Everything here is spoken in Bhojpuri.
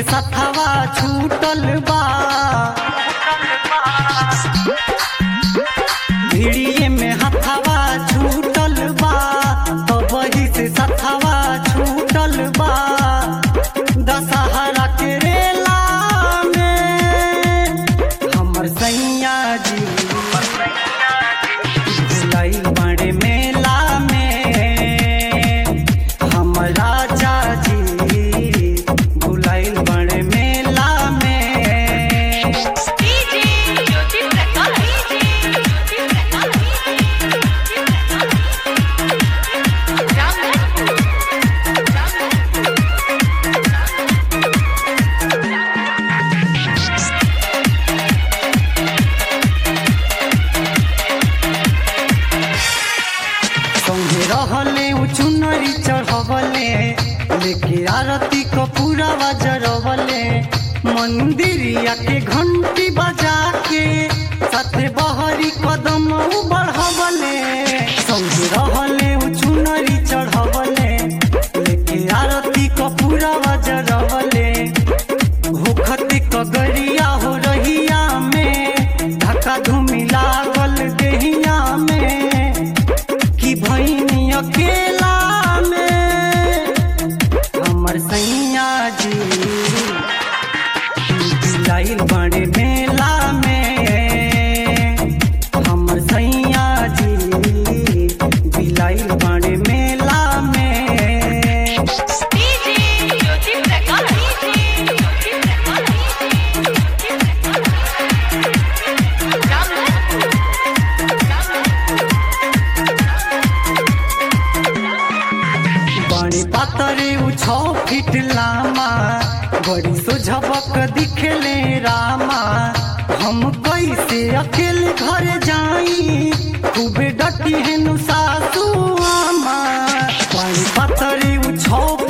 सथवा छूटल बा भिड़िए में हथवा छूटल बा तो वही से सथवा छूटल बा दशहरा के रेला में हमर सैया जी भुलाइल बड़े मेला में हम राजा जी भुलाइल बड़े मेला में डीजे ज्योति प्रकाश ज्योति प्रकाश जामनगर संगे रहले उ चुनरी चढ़वले लेके आरती को पूरा बजरवले मंदिरिया के घंटी बजा के साथे बहरी कदम उ बढ़वले संगे रहले उ चुनरी चढ़वले लेके आरती को पूरा बजरवले भूखती कगरिया हो रहिया में धक्का धूमि लागल देहिया में कि भैनी अकेला में हमर सैया जी लाइल बड़े मेला में हमर सैया जी बिलाइल बड़े मेला में डीजे ज्योति प्रकाश ज्योति प्रकाश बड़ी पातरे उ छौ फीट लामा बड़ी सुझबक दिखले रामा हम कैसे अकेले घर जाई खूबे डटी हेनु सासू आमा बड़ी पातरे उ छौ